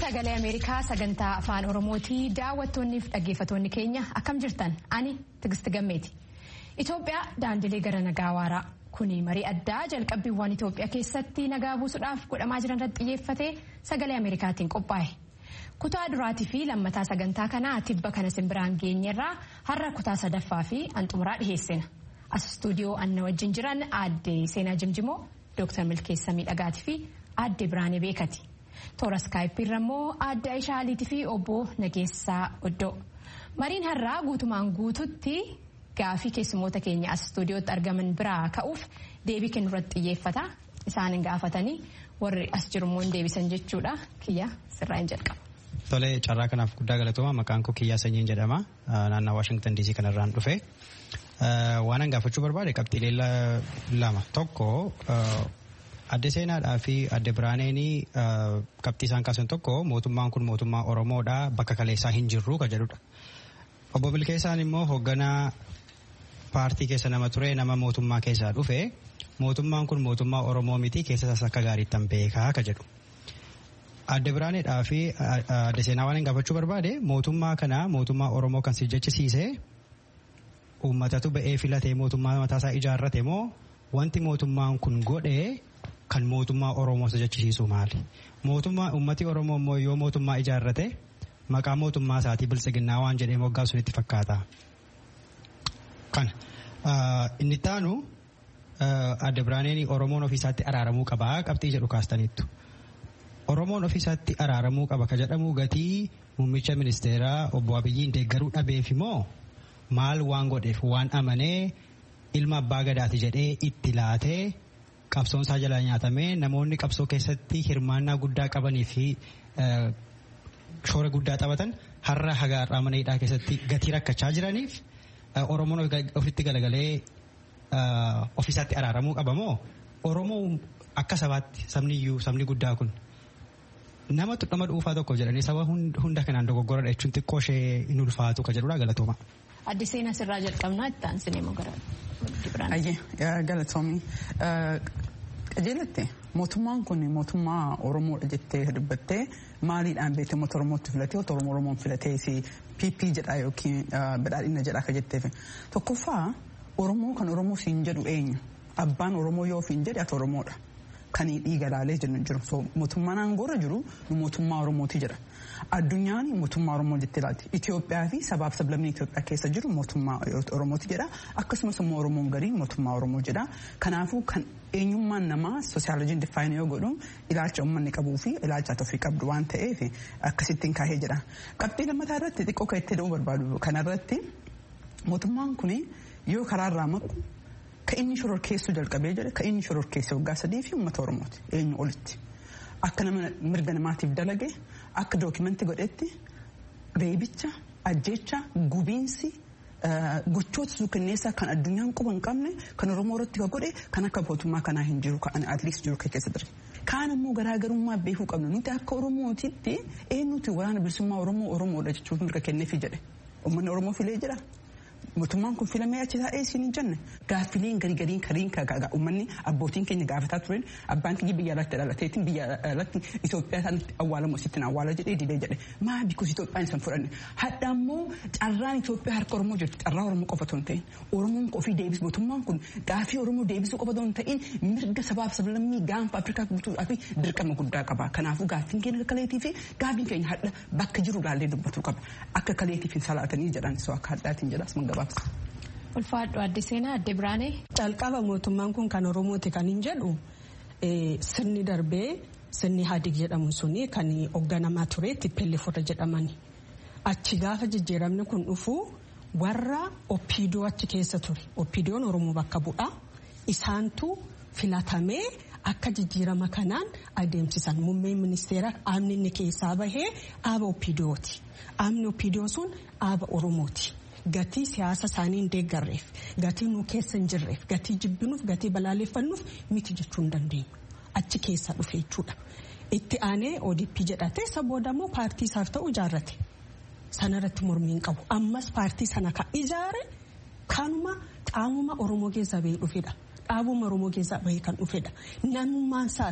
sagalee ameerikaa sagantaa afaan oromootii daawwattoonni fi dhaggeeffattoonni keenya akkam jirtan ani tigisti gammeeti itoophiyaa daandilee gara nagaa waaraa kuni marii addaa jalqabbiiwwan itoophiyaa keessatti nagaa buusuudhaaf godhamaa jiran irratti xiyyeeffatee sagalee ameerikaatiin qophaa'e kutaa duraatii fi lammataa sagantaa kanaa tibba kana simbiraan geenyerraa har'a kutaa sadaffaa fi hanxumuraa dhiheessina as istuudiyoo anna wajjin jiran aadde seenaa jimjimoo dooktar milkeessa miidhagaatii fi aadde biraanee beekati. toora iskaayippiirra immoo aadde Aishaa Aliitii fi obbo Nageessaa Oddoo. Mariin har'aa guutumaan guututti gaafii keessummoota keenya as istuudiyootti argaman biraa ka'uuf deebii kennu irratti xiyyeeffata. Isaan gaafatanii warri as jiru immoo deebisan jechuudha. Kiyya sirraa hin jalqaba. Tole carraa kanaaf guddaa galatooma maqaan koo Kiyyaa Sanyiin jedhama. Naannoo Waashingtan DC kanarraan dhufe. Waan an gaafachuu barbaade qabxiilee lama tokko adde seenaadhaa fi adde biraaneenii qabxii isaan kaasan tokko mootummaan kun mootummaa oromoodha bakka kaleessaa hin jirru ka jedhudha. Obbo Milkeessaan immoo hoogganaa paartii keessa nama ture nama mootummaa keessaa dhufe mootummaan kun mootummaa oromoo miti keessa isaas akka gaariittan beekaa ka jedhu. Adde biraaneedhaa fi adde seenaa waan gaafachuu barbaade mootummaa kana mootummaa oromoo kan si jechisiise uummatatu ba'ee filatee mootummaa mataasaa ijaarrate moo wanti mootummaan kun godhee kan mootummaa Oromoo jechisiisu maali? Mootummaa uummati Oromoo immoo yoo mootummaa ijaarrate maqaa mootummaa isaatii biltsiginnaa waan jedhee moggaa sunitti fakkaata. Kana inni taanu adde biraaneen Oromoon ofiisaatti araaramuu qaba qabxii jedhu kaastaniittu. Oromoon ofiisaatti araaramuu qaba ka jedhamu gatii muummicha ministeeraa obbo Abiyyiin deeggaruu dhabeef immoo maal waan godheef waan amanee ilma abbaa gadaati jedhee itti laatee qabsoon isaa jalaa nyaatamee namoonni qabsoo keessatti hirmaannaa guddaa qabanii fi shoora guddaa taphatan har'a hagaarraa mana hidhaa keessatti gatii rakkachaa jiraniif Oromoon ofitti galagalee ofiisaatti araaramuu qaba moo Oromoo akka sabaatti sabni iyyuu sabni guddaa kun nama nama dhuunfaa tokko jedhanii saba hunda kanaan dogoggoradha jechuun xiqqoo ishee hin ulfaatu ka jedhudha galatooma. Adde seenaa sirraa jalqabnaa itti aansinee moo gara Ayyee galatoomii qajeelatte mootummaan kun mootummaa Oromoodha jettee dubbattee maaliidhaan beekte uummata Oromootti filatee otoo Oromoon filatee si PP jedha yookiin badhaadhina jedha akka jetteef tokkoffaa Oromoo kan Oromoo siin jedhu eenyu abbaan Oromoo yoo ofiin jedhe ati Oromoodha. Kan dhiiga laalee jiru mootummaan aangoorra jiru mootummaa Oromooti jedha. Addunyaan mootummaa Oromoo jettee laatti. Itoophiyaa fi sabaaf sablammii Itoophiyaa keessa jiru mootummaa Oromooti jedha. Akkasumas immoo Oromoon garii mootummaa Oromoo jedha. Kanaafuu kan eenyummaan namaa soosiyaaloojiin diffaayin yoo godhu ilaalcha uummanni qabuu fi ilaalcha ofii qabdu waan ta'eef akkasittiin kaahee jedha. Qabxii lammataa irratti xiqqoo kan itti da'uu barbaadu kanarratti mootummaan kun yoo karaarraa maqu Kan inni shororkeessuu jalqabee jedhe kan inni shororkeesse waggaa sadii fi uummata Oromooti eenyu olitti. Akka nama mirga namaatiif dalage akka dookimantii godhetti reebicha ajjeecha gubiinsi gochoota suukanneessaa kan addunyaan quba hin qabne kan Oromoo irratti kan godhe kan akka mootummaa kanaa hin jiru kan atliist jiru keessa ture. Kaan immoo garaagarummaa beekuu qabna nuti akka Oromootitti eenyuti waraana bilisummaa Oromoo Oromoodha jechuun mirga kenneefi jedhe. Uummanni Oromoo filee jira. mootummaan kun filamee achi taa'ee siin hin jenne gaaffileen garii gariin kariin uummanni abbootiin keenya gaafataa turan abbaan keenya biyya alatti dhalateetiin biyya alatti Itoophiyaa isaanitti awwaalamu asittiin awwaala jedhee didee jedhe maa bikkus Itoophiyaan isaan fudhanne hadha immoo carraan Itoophiyaa harka Oromoo jirti carraa Oromoo qofa otoo hin ta'in Oromoon ofii deebisu mootummaan kun gaaffii Oromoo deebisuu qofa otoo hin ta'in mirga sabaaf sablammii gaanfa Afrikaa guutuudhaa fi dirqama guddaa qaba kanaafuu gaaffiin keenya kaleetii fi gaaffiin keenya hadha bakka jiru laallee dubbachuu qaba akka kaleetiif hin salaatanii jedhan soo akka haddaatiin jedhas gabaabsa. Ulfaadhu adde seenaa adde biraanee. Calqaba mootummaan kun kan Oromooti kan hin jedhu sirni darbee sirni hadig jedhamu suni kan hoogganamaa ture tippelleefota jedhamani. Achi gaafa jijjiiramni kun dhufu warra oppiidoo achi keessa ture. Oppiidoon Oromoo bakka bu'aa. Isaantu filatamee akka jijjiirama kanaan adeemsisan. Muummeen ministeera aamni inni keessaa bahee aaba oppiidooti. Aamni oppiidoo sun aaba Oromooti. Gatii siyaasa isaanii hin deeggarreef gatii nu keessa hin jirreef gatii jibbinuuf gatii balaaleffannuuf miti jechuu hin dandeenyu achi keessa dhufe jechuudha. Itti aanee ODP jedhatee isa booda immoo paartii isaaf ta'u ijaarrate sanarratti mormii hin qabu ammas paartii sana kan ijaare kanuma qaamuma Oromoo keessaa bahee dhufedha. Dhaabuma Oromoo keessaa bahee kan dhufedha. Namummaan isaas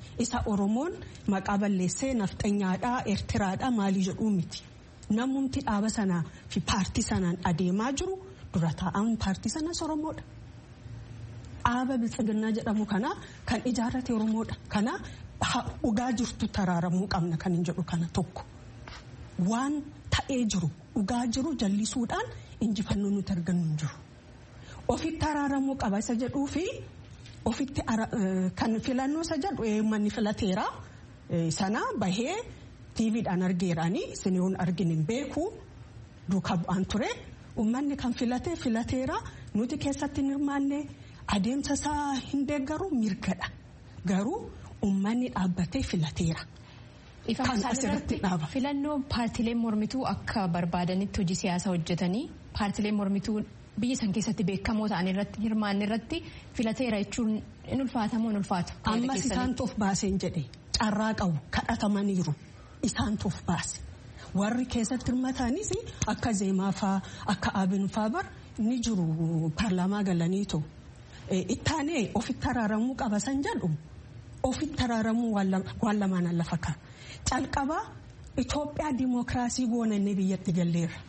isa oromoon maqaa balleessee nafxanyaadhaa eertiraadhaa maalii jedhuu miti namumti dhaaba sanaa fi paartii sanaan adeemaa jiru dura taa'an paartii sanas oromoodha. dhaaba biltsiginnaa jedhamu kana kan ijaarrate oromoodha kana dhugaa jirtu taraaramuu qabna kan hin jedhu kana tokko waan ta'ee jiru dhugaa jiru jallisuudhaan injifannoo nuti argannu hin jiru. Ofitti araaramuu qaba isa jedhuu fi ofitti kan filannoo isa jedhu manni filateera sana bahee tiiviidhaan argeeraanii isiniin argin hin beeku duukaa bu'aan ture uummanni kan filate filateera nuti keessatti hin hirmaanne adeemsa isaa hin deeggaru mirgadha garuu uummanni dhaabbatee filateera. Kan asirratti dhaaba. Filannoo paartileen mormituu akka barbaadanitti hojii siyaasaa hojjetanii paartileen mormituu biyya san keessatti beekamoo ta'an irratti hirmaanne irratti filateera jechuun in ulfaatamoo in ulfaatu. Ammas isaantu of baaseen jedhe carraa qabu kadhatamaniiru isaantu of baase. Warri keessatti hirmataanis akka zeemaa faa akka abin faa bar ni jiru paarlaamaa galaniitu. Ittaanee ofitti araaramuu qaba san jedhu ofitti araaramuu waan lamaan lafa ka'a. Calqaba Itoophiyaa dimookiraasii goonannee biyyatti galleerra.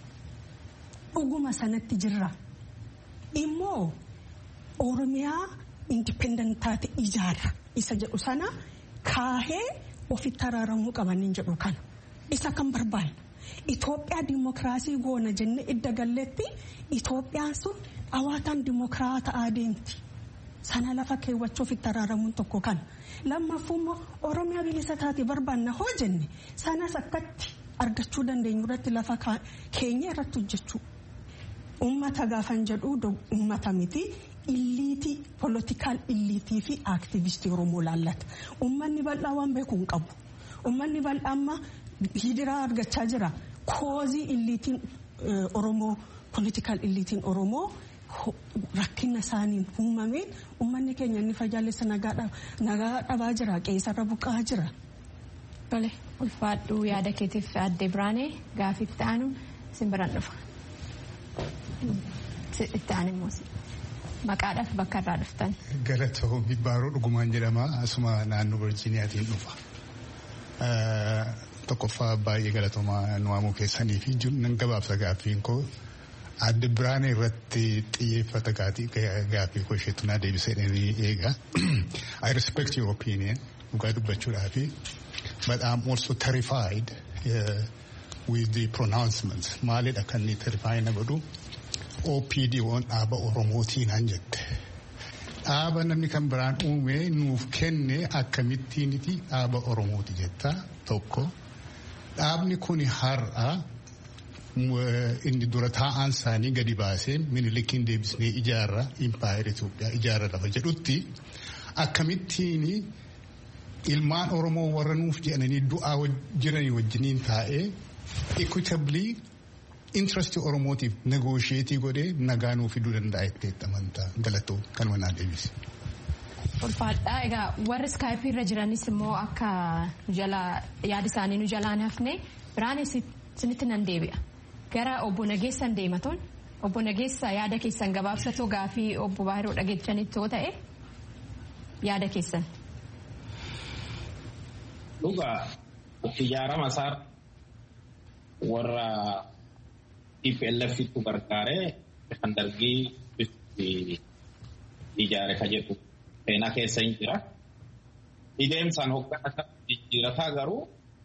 Dhuguma sanatti jirra. Immoo Oromiyaa indipendentaate ijaarra isa jedhu sana kaahee ofitti araaramuu qabaniin jedhu kana. Isa kan barbaanne. Itoophiyaa dimookiraasii goona jennee idda galleetti Itoophiyaan sun dhawaataan dimookiraataa deemti. Sana lafa keewwachuuf itti araaramuun tokko kana. Lammaffuu immoo Oromiyaa bilisa taate barbaanna hoo jenne sanas akkatti argachuu dandeenyu irratti lafa keenya irratti hojjechuu. Uummata gaafan jedhu uummata miti illiitii poolitikaal illiitii fi aaktivistii Oromoo laallata. Uummanni bal'aa waan beeku hin qabu. Uummanni bal'aa amma hidiraa argachaa jira. Koozii illiitiin Oromoo poolitikaal illiitiin Oromoo. rakkina isaaniin uumameen uummanni keenya inni fajaalessa nagaa dhabaa jira qeessarra buqqaa jira. Tole ulfaadhuu yaada keetiif adde biraanee gaafitti aanu isin biraan dhufa. Itti aan immoo maqaadhaaf bakka irraa dhuftan. Galatoomii baaroo dhugumaan jedhama asuma naannoo Virgiiniyaatiin dhufa. Tokkoffaa baay'ee galatoomaa nu waamuu keessanii fi nan gabaabsa gaaffiin koo adde biraanee irratti xiyyeeffata gaaffii koo isheetu naa deebisee eega. I respect your opinion dhugaa dubbachuudhaa fi but I'm also terrified uh, with the pronouncements maalidha kan inni terrify na godhu OPD waan dhaaba Oromootiin han jette. Dhaaba namni kan biraan uume nuuf kenne akkamittiiniti dhaaba Oromooti jetta tokko. Dhaabni kun har'a inni dura taa'aan isaanii gadi baasee minilikiin deebisnee ijaarra impaayera Itoophiyaa ijaarra lafa jedhutti akkamittiin ilmaan Oromoo warra nuuf jedhanii du'aa jiranii wajjiniin taa'ee equitably interest Oromootiif negoosheetii godhee nagaa nuuf fiduu danda'a itti amantaa galatoo kanuma naa deebise. Ulfaadhaa egaa warri iskaayipii irra jiranis immoo akka yaada isaanii nu jalaan hafne biraan isinitti nan deebi'a. Gara obbo Nageessan deematoon obbo Nageessa yaada keessan gabaabsatoo gaafii obbo Baahiroo dhageechanitti yoo ta'e yaada keessan. Dhugaa ijaarama isaa warra TPLFitu gargaaree kan dargii ijaare ka jedhu seenaa keessa hin jira. Ideemsaan hoggana jijjiirataa garuu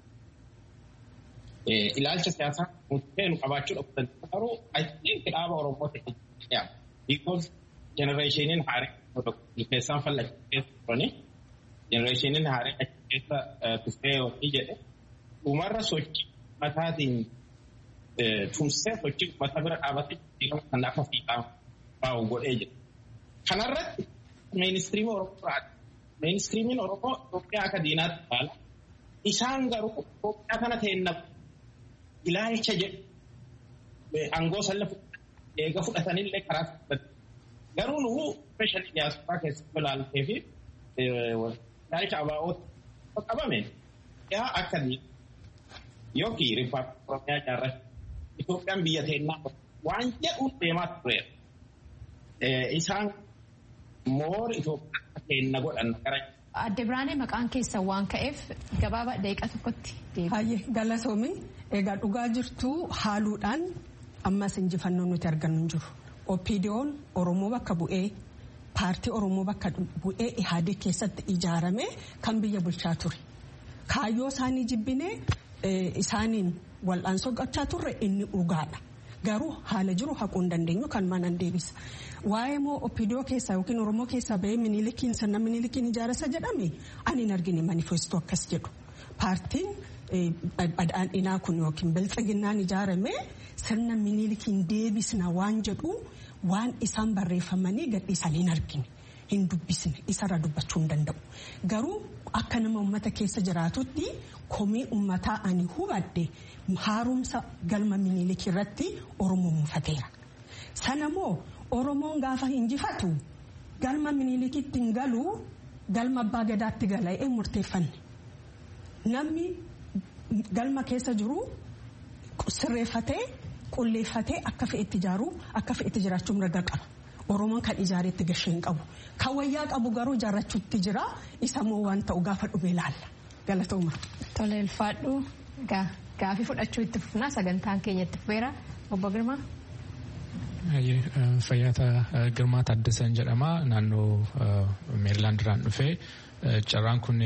ilaalcha siyaasaa murtee nu qabaachuu dhabu garuu I think dhaaba Oromoo ta'e jedhama. Because generationiin haaree keessaan fallachi keessa turani generationiin haaree achi keessa tufee wanni jedhe dhumarra sochii mataatiin tumsee sochii mata bira dhaabatee jijjiirama kan akka fiixaa baa'u godhee jira. Kanarratti meenistriimii Oromoo raati. Meenistriimiin Oromoo Itoophiyaa akka diinaatti ilaala. Isaan garuu Itoophiyaa kana ta'een ilaalcha jedhu aangoo salla eega fudhatanillee karaa fudhatan. Garuu nu ispeeshaalii diyaasporaa keessatti ilaaltee fi ilaalcha abaa'oota qabame yaa akka yookiin riippaabilikii Oromiyaa ijaarrachuu Itoophiyaan biyya teennaa waan jedhuun deemaa tureera. Isaan moora Itoophiyaa teenna godhan gara Adde Biraanee maqaan keessan waan ka'eef gabaabaa daqiiqa tokkotti deebi'a. Hayyee galatoomi egaa dhugaa jirtu haaluudhaan ammas injifannoo nuti argannu hin jiru. Opiidiyoon Oromoo bakka bu'ee paartii Oromoo bakka bu'ee Ihaadii keessatti ijaarame kan biyya bulchaa ture. Kaayyoo isaanii jibbinee isaaniin wal'aansoo gochaa turre inni dhugaadha. Garuu haala jiru haquu hin dandeenyu kan manan deebisa. Waa'ee moo opiidiyoo keessaa yookiin Oromoo keessaa bahee miniilikiin sirna miniilikiin ijaarasa jedhame ani hin argine manifestoo akkas jedhu. Paartiin badhaadhinaa kun yookiin biltsiginnaan ijaarame sirna miniilikiin deebisna waan jedhu waan isaan barreeffamanii gadhiisanii hin argine. Hin dubbisne isarra dubbachuu hin danda'u. Garuu akka nama uummata keessa jiraatutti komii uummataa ani hubadde haaromsa galma miniilikii irratti Oromoo muufateera. Sana moo Oromoon gaafa injifatu galma miniilikiitti hin galuu galma abbaa gadaatti gala'ee murteeffanne. Namni galma keessa jiru sirreeffatee qulleeffatee akka fe'etti ijaaruu akka fe'etti jiraachuu mirga qaba. Oromoon kan ijaareetti gashee hin qabu. Kan wayyaa qabu garuu ijaarrachuutti jira. Isa moo waan ta'u gaafa dhufee ilaalla. Galatooma. Tole ulfaadhu gaafii fudhachuu itti fufnaa sagantaan keenya itti fufeera. Obbo Girmaa. Fayyaata Girmaa Taaddasan jedhama. Naannoo Meerilaand irraan dhufee carraan kun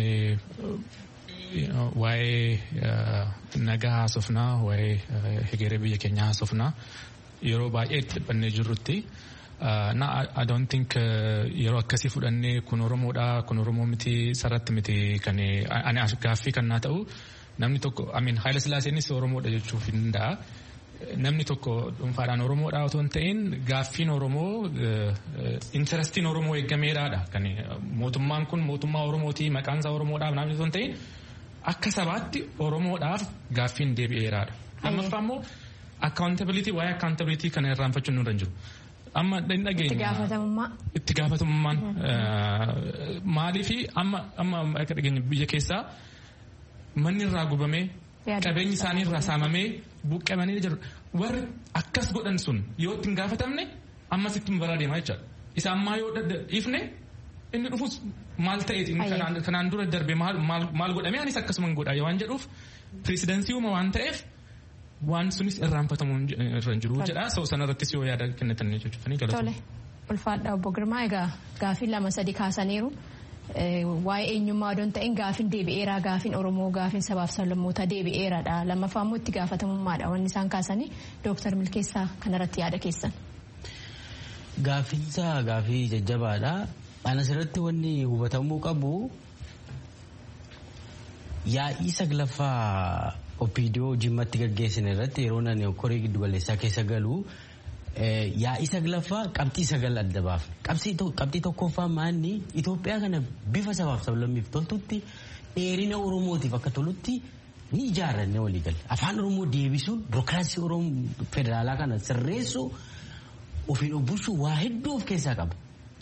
waa'ee nagaa haasofnaa waa'ee hegeree biyya keenyaa haasofnaa yeroo baay'ee itti dhiphannee jirrutti. na I don't think yeroo akkasii fudhannee kun Oromoodha kun Oromoo miti sarratti miti kan ani gaaffii kan naa ta'u namni tokko amin Haayila Sillaaseenis Oromoodha jechuuf hin danda'a. Namni tokko dhuunfaadhaan Oromoodha otoo hin ta'in gaaffiin Oromoo intarastiin Oromoo eeggameeraadha. Kan mootummaan kun mootummaa Oromooti maqaan isaa Oromoodhaaf namni otoo hin ta'in akka sabaatti Oromoodhaaf gaaffiin deebi'eeraadha. Lammaffaa immoo accountability waa'ee accountability kana irraanfachuun nurra hin jiru. amma hin dhageenya. Itti gaafatamummaa. Itti gaafatamummaan maaliifi amma amma akka dhageenya biyya keessaa manni irraa gubamee qabeenyi isaanii irraa saamamee buqqamanii jiru. Warri akkas godhan sun yoo itti hin gaafatamne ammas itti baraa deemaa jechaadha. Isa ammaa yoo dhiifne inni dhufus maal ta'eeti kanaan dura darbe maal godhamee anis akkasuma hin godhaa waan jedhuuf pireesidansii uuma waan ta'eef waan sunis irraanfatamuu irra jiru jedha so sanarrattis yoo yaada kennatan jechuudha Tole ulfaadha obbo Girmaa egaa gaafii lama sadi kaasaniiru waa'ee eenyummaa odoon ta'in gaafiin deebi'eeraa gaafiin Oromoo gaafiin sabaaf sablammootaa deebi'eeraadha lammaffaa immoo itti gaafatamummaadha wanni isaan kaasanii dooktar Milkeessaa kanarratti yaada keessan. Gaafiinsa gaafii jajjabaadha. Anas irratti wanni hubatamuu qabu yaa'ii saglaffaa opiidiyoo jimmatti gaggeessan irratti yeroo nani koree giddu galeessaa keessa galu yaa'ii saglaffaa qabxii sagal adda baafne qabxii tokkoffaa maanni Itoophiyaa kana bifa sabaaf sablammiif toltutti dheerina Oromootiif akka tolutti ni ijaarranne walii galle afaan Oromoo deebisuun birokiraasii Oromoo federaalaa kana sirreessuu ofiin obbulchuu waa hedduu of keessaa qaba.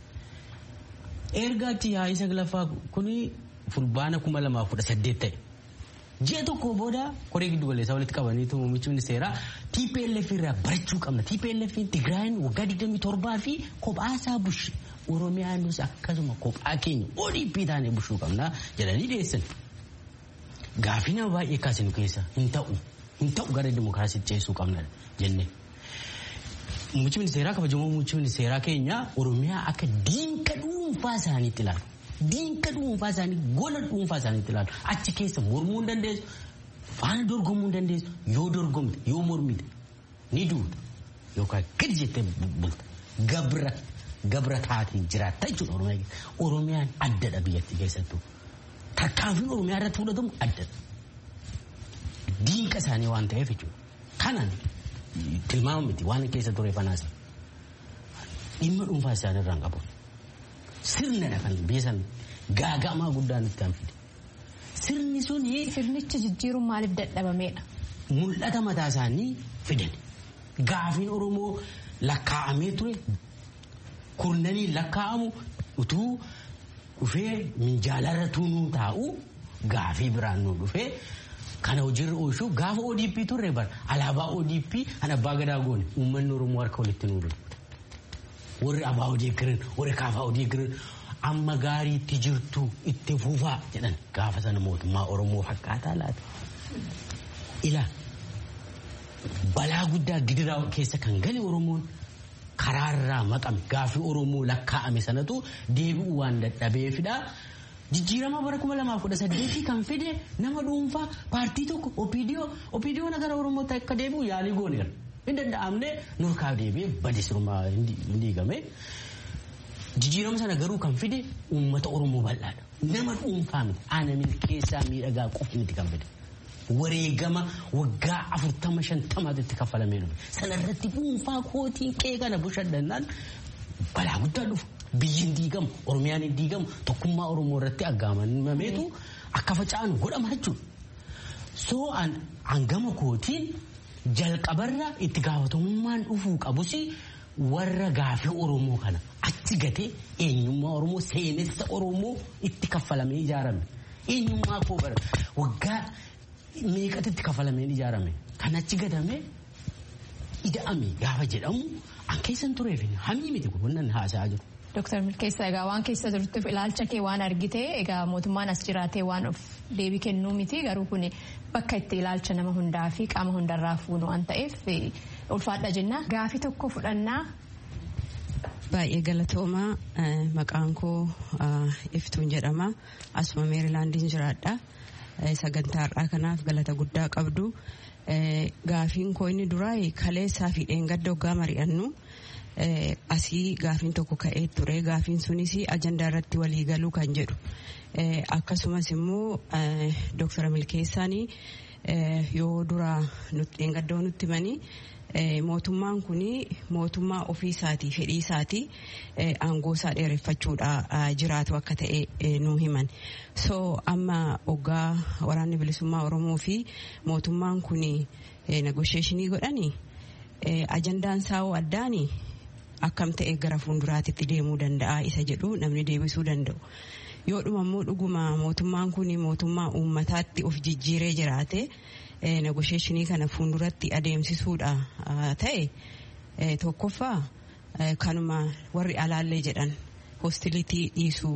Erga achi yaa'ii saglaffaa kuni fulbaana kuma lamaaf kudha saddeet ta'e. Ji'a tokko booda koree giddu galeessaa walitti qabaniitu muummichi ministeeraa TPLF irraa barachuu qabna. TPLF Tigraayin waggaa 27 fi kophaasaa bushe Oromiyaanis akkasuma kophaa keenya ODP taanee bushuu qabna jedhanii dhiyeessan. Gaafii nama baay'ee kaasinu keessa hin ta'u hin ta'u gara dimokiraasiitti ceesuu qabna jenne. Muummichi ministeeraa kabajamoo muummichi ministeeraa keenya Oromiyaa akka diinqa dhuunfaa isaaniitti ilaalu. diinqa dhuunfaa isaanii gola dhuunfaa isaaniitti ilaalu achi keessa mormuu hin dandeessu faana dorgomuu hin dandeessu yoo dorgomte yoo mormite ni duuta yookaan gadi jettee bulta gabra gabra taatee jiraatta jechuudha oromiyaa keessa oromiyaan addadha biyyattii keessattuu tarkaanfiin oromiyaa irratti fudhatamu addadha diinqa isaanii waan ta'eef jechuudha kanan tilmaama miti waan keessa ture fanaas dhimma dhuunfaa isaanii irraan qabu. sirnadha kan biyya san gaagamaa guddaan itti fide. Sirni sun Sirnicha jijjiiruun maaliif dadhabameedha? mul'ata mataa isaanii fidan. Gaafiin Oromoo lakkaa'amee ture kurnanii lakkaa'amu utuu dhufee minjaalarra tuunuu taa'u gaafii biraan nu dhufee kana hojiirra oolchuu gaafa ODP turre bara alaabaa ODP kan abbaa gadaa goone uummanni Oromoo harka walitti nuuru. warri abaa odii girin warri kaafaa odii girin amma gaariitti jirtu itti fufaa jedhan gaafa sana mootummaa Oromoo fakkaataa laata. Ila balaa guddaa gidiraa keessa kan gale Oromoon karaarraa maqame gaafii Oromoo lakkaa'ame sanatu deebi'uu waan dadhabeefidha. Jijjiirama bara kuma lamaaf kudha saddeetii kan fide nama dhuunfaa paartii tokko OPDO OPDO nagara Oromootti akka deebi'u yaalii goone jira. Hin danda'amne nurkaa deebi'ee badii sirmaa hin diigame. Jijjiirama sana garuu kan fide uummata Oromoo bal'aadha. Nama dhuunfaa miti. Ana milkeessaa miidhagaa qofa miti kan fide. Wareegama waggaa afurtama shantamaatti itti kaffalamee dhufe. Sana irratti dhuunfaa kootiin qe'ee kana bushadhannaan balaa guddaa dhufu. Biyyi hin diigamu, Oromiyaan hin diigamu, tokkummaa Oromoo irratti aggaamameetu akka faca'an godhama jechuudha. Soo hangama kootiin jalqabarra itti gaafatamummaan dhufuu qabus warra gaafii Oromoo kana achi gatee eenyummaa Oromoo seenessa Oromoo itti kaffalamee ijaarame. Eenyummaa koo bara waggaa meeqatti itti kaffalamee ijaarame. Kan achi gatame ida'ame gaafa jedhamu an keessan tureef hamii miti kun wannan haasa'aa jiru. Dooktar Milkeessaa egaa waan keessa jirtuuf ilaalcha kee waan argite egaa mootummaan as jiraatee waan of deebii kennuu miti garuu kun bakka itti ilaalcha nama hundaa fi qaama hundarraa fuunu waan ta'eef ulfaadha jenna. Gaafii tokko fudhannaa. Baay'ee galatoomaa maqaan koo iftuun jedhama asuma meerilaandiin jiraadha sagantaa har'aa kanaaf galata guddaa qabdu gaafiin koo inni duraa kaleessaa fi dheengadda hoggaa mari'annu. asii gaafiin tokko ka'ee ture gaafiin sunis ajandaa irratti walii galuu kan jedhu akkasumas immoo dooktar milkeessaan yoo dura dheengaddoo nutti himanii mootummaan kun mootummaa ofii isaatii fedhii isaatii aangoo isaa dheereffachuudha jiraatu akka ta'e nu himan so amma hoggaa waraanni bilisummaa oromoo fi mootummaan kun negosheeshinii godhanii ajandaan isaa addaanii akkam ta'e gara fuulduraatitti deemuu danda'a isa jedhu namni deebisuu danda'u. Yoo dhuma immoo dhuguma mootummaan kun mootummaa uummataatti of jijjiiree jiraate negosheeshinii kana fuulduratti adeemsisuudha ta'e tokkoffaa kanuma warri alaallee jedhan hostilitii dhiisuu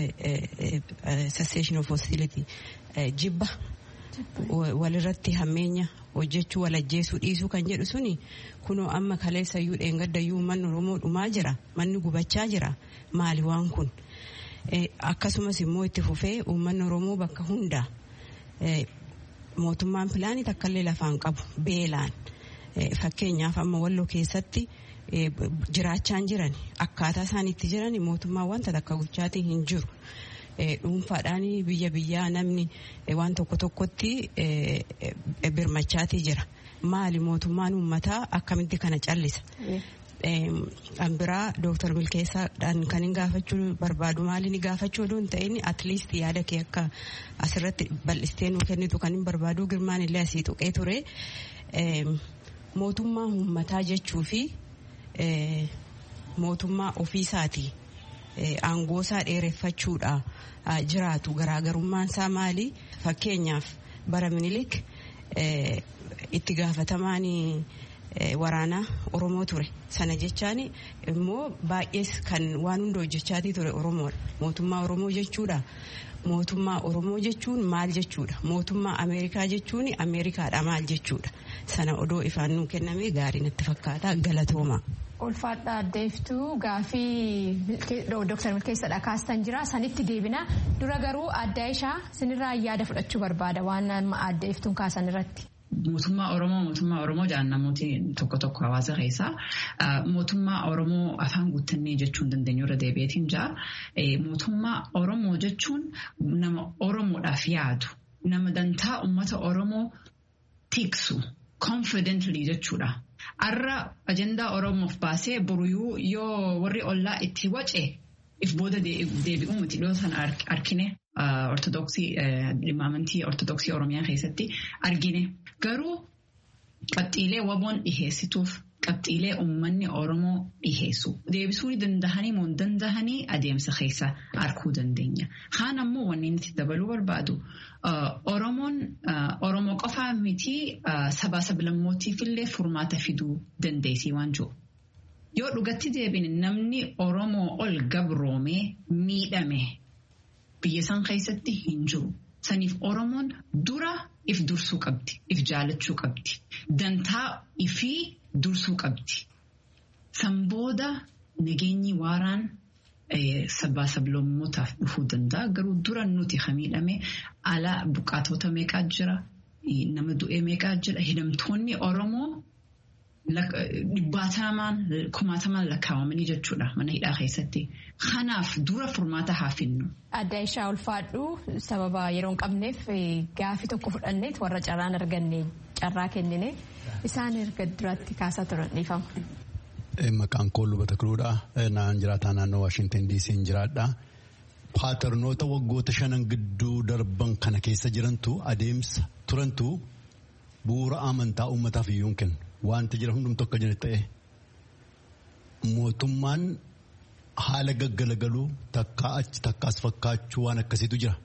cessation of hostility jibba walirratti hammeenya hojjechuu walajjeesuu dhiisuu kan jedhu suni kunoo amma kaleessayyuu dheengaddayyuu manni oromoo dhumaa jira manni gubachaa jira maali waan kun akkasumas immoo itti fufee uummanni oromoo bakka hundaa mootummaan pilaanii takkallee lafaan qabu beelaan fakkeenyaaf amma walloo keessatti jiraachaan jiran akkaataa isaan itti jiran mootummaan wanta takka gochaatiin hin jiru. dhuunfaadhaan biyya biyyaa namni waan tokko tokkotti birmachaatii jira maali mootummaan uummataa akkamitti kana callisa. An biraa dooktar Milkeessaadhaan kan hin gaafachuu barbaadu maali ni gaafachuu oduu hin ta'in atliist yaada kee akka asirratti bal'istee nuu kennitu kan hin barbaadu girmaan illee asii tuqee ture mootummaa uummataa jechuu fi mootummaa ofiisaatii. aangoo isaa dheereffachuudha jiraatu garaagarummaan isaa maali fakkeenyaaf bara minilik itti gaafatamaan waraanaa oromoo ture sana jechaan immoo baay'ees kan waan hunda hojjechaatii ture oromoodha mootummaa oromoo jechuudha mootummaa oromoo jechuun maal jechuudha mootummaa ameerikaa jechuun ameerikaadha maal jechuudha sana odoo ifaan nuu kenname gaarii natti fakkaata galatooma. ulfaadha addeeftuu gaafii dooktar milkeessadha kaastan jira sanitti deebina dura garuu adda ishaa sinirraa yaada fudhachuu barbaada waan addeeftuun kaasan irratti. Mootummaa Oromoo mootummaa Oromoo jedhan namooti tokko tokko hawaasa keessaa mootummaa Oromoo afaan guuttannee jechuun dandeenyu irra deebi'eetiin jira. Mootummaa Oromoo jechuun nama Oromoodhaaf yaadu nama dantaa uummata Oromoo tiksu confidently jechuudha. Har'a ajandaa Oromoof baasee boruyuu yoo warri ollaa itti wace if booda deebi'uu miti dhiyoo sana argine ortodoksii dhimma amantii ortodoksii Oromiyaa keessatti argine. Garuu qabxiilee waboon dhiheessituuf qabxiilee uummanni Oromoo dhiheessu. Deebisuu ni dandahanii moo hin dandahanii adeemsa keessa arguu dandeenya. Haan ammoo wanni nuti dabaluu barbaadu Oromoon Oromoo qofaa miti sabaa sablammootiif illee furmaata fiduu dandeessii waan jiru. Yoo dhugatti deebine namni Oromoo ol gabroomee miidhame biyya san keessatti hin jiru. Saniif Oromoon dura if dursuu qabdi. If jaalachuu qabdi. Dantaa ifii dursuu qabdi. San booda nageenyi waaraan sabbaa sablammootaaf dhufuu danda'a. Garuu dura nuti kan miidhame ala buqqaatota meeqaa jira? Nama du'ee meeqaa jira? Hidhamtoonni Oromoo dhibbaatamaan kumaatamaan lakkaawamanii jechuudha mana hidhaa keessatti. Kanaaf dura furmaata haa finnu. Adda ishaa ulfaadhu sababa yeroo hin qabneef gaafii tokko fudhanneet warra carraan arganne carraa kennine isaan erga duratti kaasaa turan dhiifama. Maqaan koo lubata kiruudha. Naan jiraataa naannoo Waashintan DC hin jiraadha. Paaternoota waggoota shanan gidduu darban kana keessa jirantu adeemsa turantu bu'uura amantaa uummataaf iyyuu hin kennu. Wanti jira hundumtu akka jiru ta'e mootummaan haala gaggalagaluu takkaa achi takkaas fakkaachuu waan akkasiitu jira.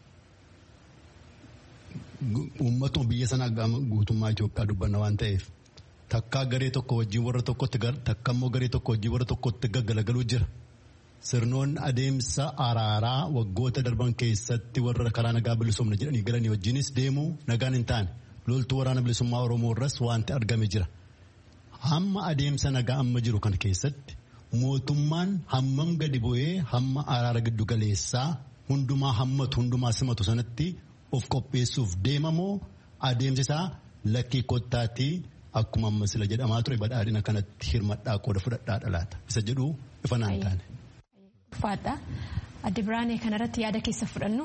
Uummatuma biyya sanaa guutummaa Itoophiyaa dubbanna waan ta'eef takkaa garee tokko wajjin warra tokkotti takka immoo garee tokko wajjin warra tokkotti gaggalagaluu jira. Sirnoonni adeemsa araaraa waggoota darban keessatti warra karaa nagaa bilisumna jedhanii galanii wajjinis deemuu nagaan hin taane. loltuu waraana bilisummaa oromoo irras wanti argame jira hamma adeemsa nagaa amma jiru kana keessatti mootummaan hammam gadi bu'ee hamma araara giddu galeessaa hundumaa hammatu hundumaa simatu sanatti of qopheessuuf deemamoo adeemsi isaa lakkii kottaatii akkuma amma sila jedhamaa ture badhaadhina kanatti hirmadhaa qooda fudhadhaa dhalaata isa jedhu ifa naan taane. Faadha. Adde Biraanee kanarratti yaada keessa fudhannu.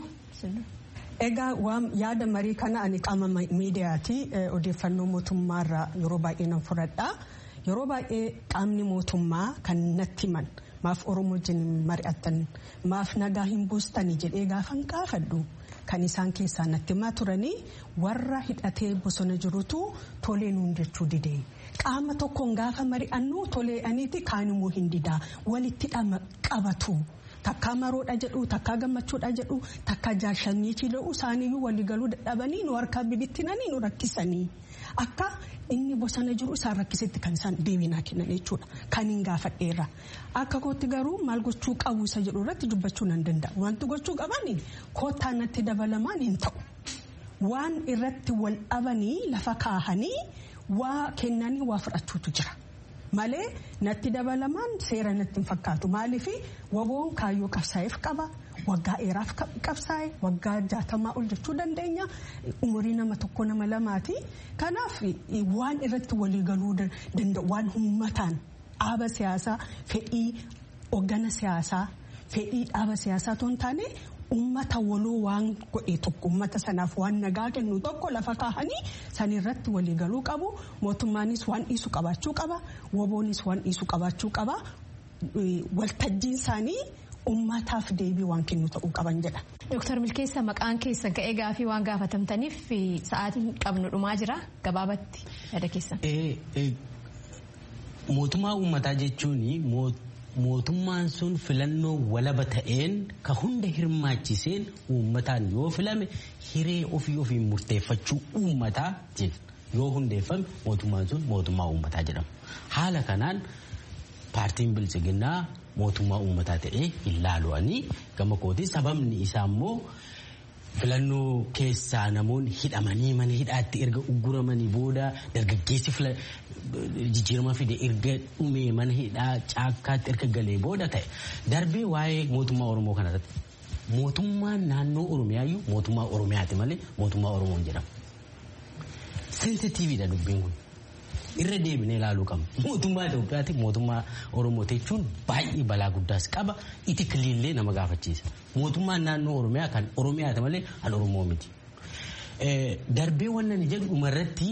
Egaa waan yaada marii kana ani qaama miidiyaati odeeffannoo mootummaarraa yeroo baay'ee nan fudhadha. Yeroo baay'ee qaamni mootummaa kan natti himan maaf Oromoo wajjin mari'attan maaf nagaa hin buustanii jedhee gaafan gaafadhu kan isaan keessaa natti himaa turanii warra hidhatee bosona jirutu tolee nuun jechuu didee. Qaama tokkoon gaafa mari'annu tolee'aniiti kaan immoo hin didaa walitti qabatu. Takkaa maroodha jedhu takkaa gammachuudha jedhu takkaa jaarshaniitii jedhu isaaniyyuu waliigaluu dadhabanii nu harkaa bibittinanii nu rakkisanii akka inni bosona jiru isaan rakkisetti kan isaan deebinaa kennan jechuudha kan hin gaafadheera akka kootti garuu maal gochuu qabu isa jedhu irratti dubbachuu nan danda'a wanti gochuu qabani koottaa natti dabalamaan hin ta'u waan irratti wal dhabanii lafa kaahanii waa kennanii waa fudhachuutu jira. malee natti dabalamaan seera natti hin fakkaatu maaliif waboon kaayyoo qabsaa'eef qaba waggaa dheeraaf qabsaa'e waggaa jaatamaa ol jechuu dandeenya umurii nama tokko nama lamaati kanaaf waan irratti waliigaluu danda'u waan uummataan dhaaba siyaasaa fedhii hoggana siyaasaa fedhii dhaaba siyaasaa otoo hin taane ummata waloo waan godhe tokko ummata sanaaf waan nagaa kennu tokko lafa kaahanii sanirratti waliigaluu qabu mootummaanis waan dhiisu qabaachuu qaba waboonis waan dhiisu qabaachuu qaba waltajjiin isaanii ummataaf deebii waan kennu ta'uu qaban jedha. Dooktar Milkeessa maqaan keessan ka'ee gaafii waan gaafatamtaniif sa'aatiin qabnu dhumaa jira gabaabatti yaada keessan. Mootummaa uummataa jechuun mootummaan sun filannoo walaba ta'een ka hunda hirmaachiseen uummataan yoo filame hiree ofii ofiin murteeffachuu uummataa yoo hundeeffame mootummaan sun mootummaa uummataa jedhama. Haala kanaan paartiin bilchiginnaa mootummaa uummataa ta'ee hin laalu'anii gama kootiin sababni isaa immoo filannoo keessaa namoonni hidhamanii mana hidhaatti erga ugguramanii booda dargaggeessi jijjiirama fide erga dhumee mana hidhaa caakkaatti erga galee booda ta'e darbee waa'ee mootummaa oromoo kanarratti mootummaan naannoo oromiyaayyuu mootummaa oromiyaati malee mootummaa oromoon jedhama. Sensitiiviidha dubbiin kun. irra deebinee ilaaluu qabna. Mootummaa Itoophiyaati mootummaa Oromoo jechuun baay'ee balaa guddaas qaba. Itikilillee nama gaafachiisa. Mootummaan naannoo Oromiyaa kan Oromiyaati malee kan Oromoo miti. Darbee wannan jedhu dhumarratti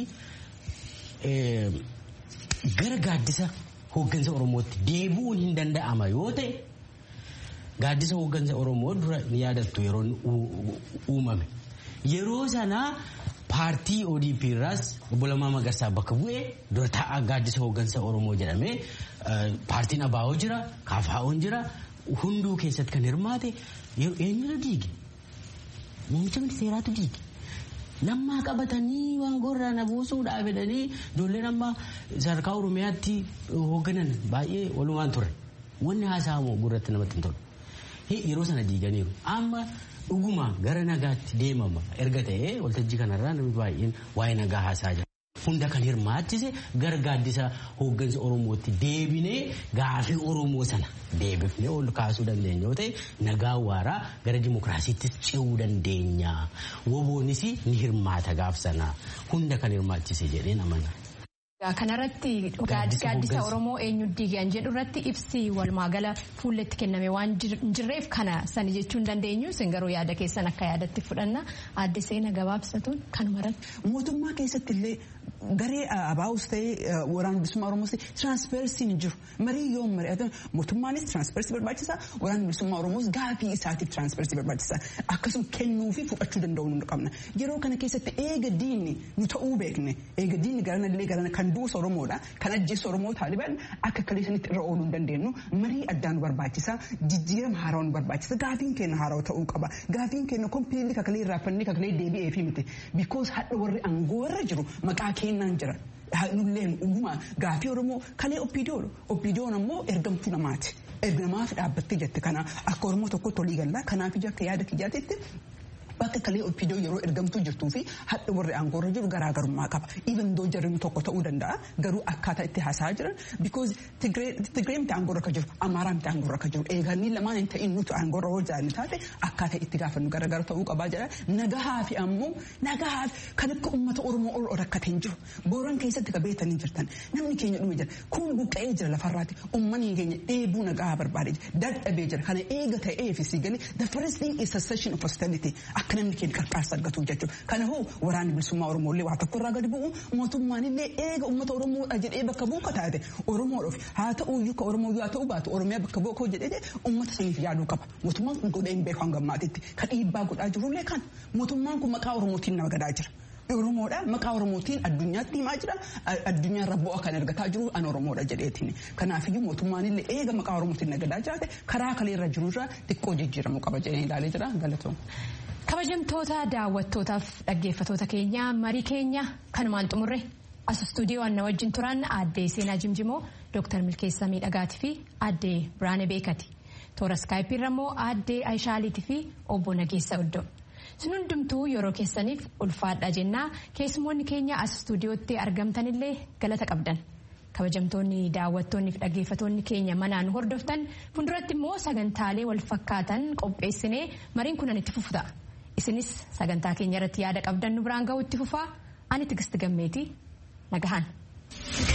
gara gaaddisa hooggansa Oromootti deebi'uun hin danda'ama yoo ta'e gaaddisa hooggansa Oromoo dura ni yaadattu yeroo uumame. Yeroo sanaa paartii ODP irraas obbo Lammaa Magarsaa bakka bu'ee dura taa'aa gaaddisa hooggansa Oromoo jedhamee paartiin ABO jira, KFO'n jira, hunduu keessatti kan hirmaate eenyutu diige? Muummicha ministeeraatu diige. Lammaa qabatanii waan gorraa na buusuudhaa fedhanii ijoolleen amma sadarkaa Oromiyaatti hoogganan baay'ee walumaan ture. Wanni haasa'amu gurratti namatti hin tolu. Yeroo sana diiganiiru. Amma dhuguma gara nagaatti deemama erga ta'ee waltajjii kanarraa namni baay'een waa'ee nagaa haasa'aa jira. Hunda kan hirmaachise gara gaaddisa hooggansa Oromootti deebinee gaafii Oromoo sana deebifnee ol kaasuu dandeenya yoo ta'e nagaa waaraa gara dimokiraasiitti ce'uu dandeenya. Woboonis ni hirmaata gaaf sana hunda kan hirmaachise jedheen amana. Kanarratti gaaddisa Oromoo eenyu diigan jedhu irratti ibsi walumaagala fuulletti kenname waan jirreef kana sani jechuu hin dandeenyu isin garuu yaada keessan akka yaadatti fudhanna adde seena gabaabsatuun kanumarratti. Mootummaa keessatti illee garee abaa'us ta'ee waraana bilisummaa Oromoos tiraanspeersiin hin jiru. Marii yoo mari'atan mootummaanis tiraanspeersii barbaachisaa waraana bilisummaa Oromoos gaafii isaatiif tiraanspeersii barbaachisaa akkasuma kennuu fi fudhachuu danda'uu nu qabna. Yeroo kana keessatti eega diinni nu ta'uu beekne eega diinni garana illee garana kan duusa Oromoodha kan ajjeessa Oromoo taaliban akka kaleessanitti irra ooluu hin dandeenyu marii addaa nu barbaachisaa jijjiirama haaraa nu barbaachisa gaafiin keenya haaraa ta'uu qaba gaafiin keenya kompiilli kakalee irraafannee kakalee deebi'ee fi miti bikoos hadha warri aangoo irra jiru maqaa kennaan jira. Nulleen uumaa gaafii Oromoo kalee oppiidiyoodha. Oppiidiyoon ammoo ergamtuu namaati. Ergamaaf dhaabbattee jette kana akka Oromoo tokkotti olii gallaa kanaaf ija akka yaada kiyyaatitti bakka kalee oppiidiyoo yeroo ergamtuu jirtuu fi hadha warri aangoo irra jiru garaagarummaa qaba. Even doo jarri tokko ta'uu danda'a garuu akkaataa itti haasa'aa jiran because Tigree miti aangoo irra akka jiru Amaaraa miti aangoo irra akka jiru eeganii lamaan hin ta'in nuti aangoo irra hojjaan taate akkaataa itti gaafannu garaagara ta'uu qabaa jedha nagahaa fi ammoo nagahaa kan akka uummata Oromoo ol rakkatee hin jiru booran keessatti ka beetanii jirtan namni keenya dhume jira kun buqqa'ee jira lafarraati uummanni keenya dheebuu nagaa barbaadee jira dadhabee jira kana eega ta'ee fi si galee the first thing is cessation of hostility akka namni keenya qarqaarsa argatu jechuudha. Kanaafuu waraanni bilisummaa Oromoo illee waa tokko irraa gadi bu'u mootummaan illee eega uummata Oromoodha jedhee bakka bu'u taate Oromoodhaaf haa ta'u iyyuu ka Oromoo haa ta'u baatu Oromiyaa bakka bu'u koo jedhee uummata saniif yaaduu qaba. Mootummaan kun godhee hin beeku hanga ammaatitti kan dhiibbaa godhaa jirullee kan mootummaan kun maqaa Oromootiin nama gadaa jira. Oromoodha maqaa Oromootiin addunyaatti himaa jira addunyaa irra bu'aa kan argataa jiru an Oromoodha jedheetiin kanaafiyyuu mootummaan illee eega maqaa Oromootiin nagadaa jiraate karaa kalee irra jiru irraa xiqqoo jijjiiramuu qaba jedhee ilaalee jira galatoom. Kabajamtoota daawwattootaaf dhaggeeffatoota keenya marii keenya kanumaan xumurre as istuudiyoo anna wajjin turan aaddee Seenaa Jimjimoo Dooktar Milkeessaa Miidhagaatii fi aaddee Biraane Beekati. Toora iskaayipiirra immoo aaddee Ayishaaliitii fi obbo Nageessa Oddoo. Sun hundumtuu yeroo keessaniif ulfaadha jennaa keessumoonni keenya as istuudiyootti argamtanillee galata qabdan. Kabajamtoonni daawwattoonni fi dhaggeeffatoonni keenya manaan hordoftan fuulduratti immoo sagantaalee wal fakkaatan qopheessinee mariin kunan itti fufu ta'a. Isinis sagantaa keenya irratti yaada qabdan nu biraan ga'u itti fufaa ani tigisti gammeetii nagahan.